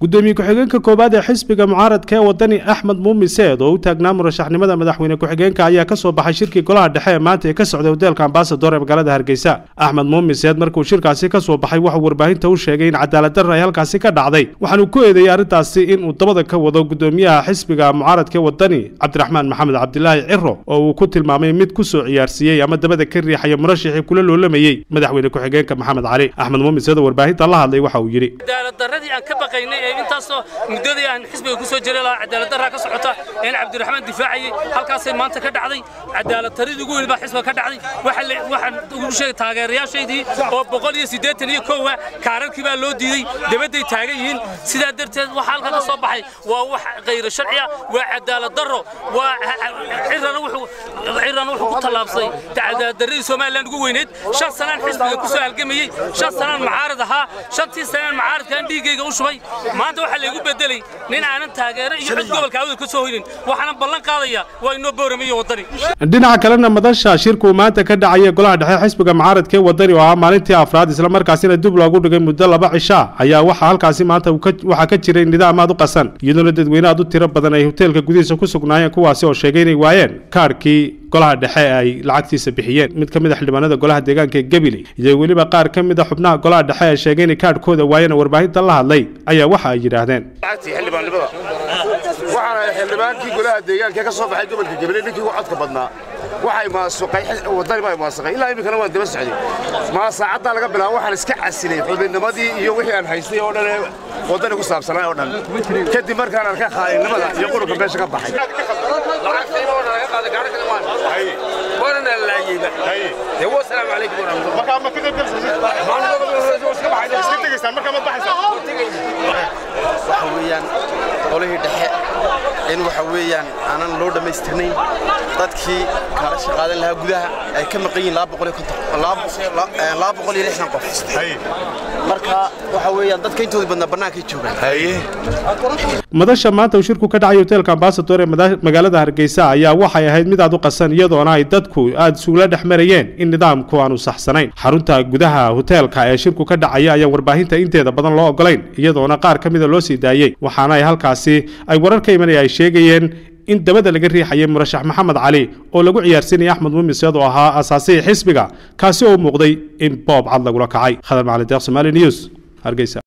gudoomiye ku-xigeenka koowaad ee xisbiga mucaaradka ee wadani axmed muumin seed oo u taagnaa murashaxnimada madaxweyne ku-xigeenka ayaa kasoo baxay shirkii golaha dhexe ee maanta ee ka socday hoteelka ambasador ee magaalada hargeysa axmed muumin seed markuu shirkaasi kasoo baxay waxuu warbaahinta u sheegay in cadaaladdarra ay halkaasi ka dhacday waxaanuu ku eedeeyey arrintaasi inuu dabada ka wado gudoomiyaha xisbiga mucaaradka ee wadani cabdiraxmaan maxamed cabdilaahi ciro oo uu ku tilmaamay mid kusoo ciyaarsiiyey ama dabada ka riixaya murashaxii kula loolamayey madaxweyne ku-xigeenka maxamed cali axmed muumin seed oo warbaahinta la hadlay waxa uu yidhi cadaaladdaradii aan ka baqaynay ee intaasoo muddadii aan xisbiga ku soo jiray lahaa cadaaladdarraa ka socota een cabdiraxmaan difaacayay halkaasay maanta ka dhacday cadaaladdaradii ugu weyn baa xisbiga ka dhacday waxaan ugu sheegay taageerayaashaydii oo boqol iyo siddeetan iyo kowa kaararkii baa loo diiday dabadday taagan yihiin sidaa darteed waxa halka ka soo baxay waa wax khayro sharciya waa cadaaladdarro waa cirana wuxuu ku tallaabsay cadaaladdarradii somalilan ugu weyneyd shan sanaan xisbiga ku soo halgamayey shan sanaan mucaarad ahaa shantii sanaan mucaaradkaan dhiiggayga u shubay maanta waxaa laygu bedelay nin aanan taageero iyo cid gobolka awda ka soo hoynin waxaanan ballan qaadaya waa inoo booramiyo waddani dhinaca kalena madasha shirkuu maanta ka dhacaya golaha dhexe xisbiga mucaaradka ee wadani oo ahaa maalintii afraad islamarkaasina dib loogu dhigay muddo laba cishaa ayaa waxaa halkaasi maanta waxaa ka jiray nidaam aad u qasan iyadoona dadweyne aad u tiro badan ay hoteelka gudihiisa ku sugnaayeen kuwaasi oo sheegay inay waayeen kaarhkii golaha dhexe ay lacagtiisa bixiyeen mid ka mid a xildhibaanada golaha deegaanka ee gabiley iyo weliba qaar ka mid a xubnaha golaha dhexe ee sheegay inay kaadhkooda waayeen warbaahinta la hadlay ayaa waxa ay yidhaahdeen waxaana xildhibaankii golaha deegaanka ka soo baxay gobolka gabiley ninkii ugu codka badnaa waxay maasuqay wadani baa maasuqay ilaa iminkana waan daba socday maa saacaddaa laga bilaabo waxaan iska casilay xubinnimadii iyo wixii aan haystay oo dhan ee wadani ku saabsanaa oo dhan kadib markaan arka khaa'innimada iyo qurunka meesha ka baxay waxa weeyaan qolihii dhexe in waxa weeyaan aanan loo dhammaystirnayn dadkii kala shaqaadan lahaa gudaha ay ka maqan yihiin qof marka waxa weeyaan dadka intooda badnaa bannaankay joogaan madasha maanta uu shirku ka dhacay hoteelka ambasador ee magaalada hargeysa ayaa waxay ahayd mid aad u qasan iyadoona ay dadku aada isugula dhex marayeen in nidaamku aanu saxsanayn xarunta gudaha hoteelka ee shirku ka dhacaya ayaan warbaahinta inteeda badan loo ogolayn iyadoona qaar ka mida loo sii daayey waxaana ay halkaasi ay warar ka imanaya ay sheegayeen in dabada laga riixayay murashax maxamed cali oo lagu ciyaarsiinaya axmed muumin seed oo ahaa asaasihii xisbiga kaasi oo muuqday in boob cad lagula kacay khadar macalin deeq somaali news hargeysa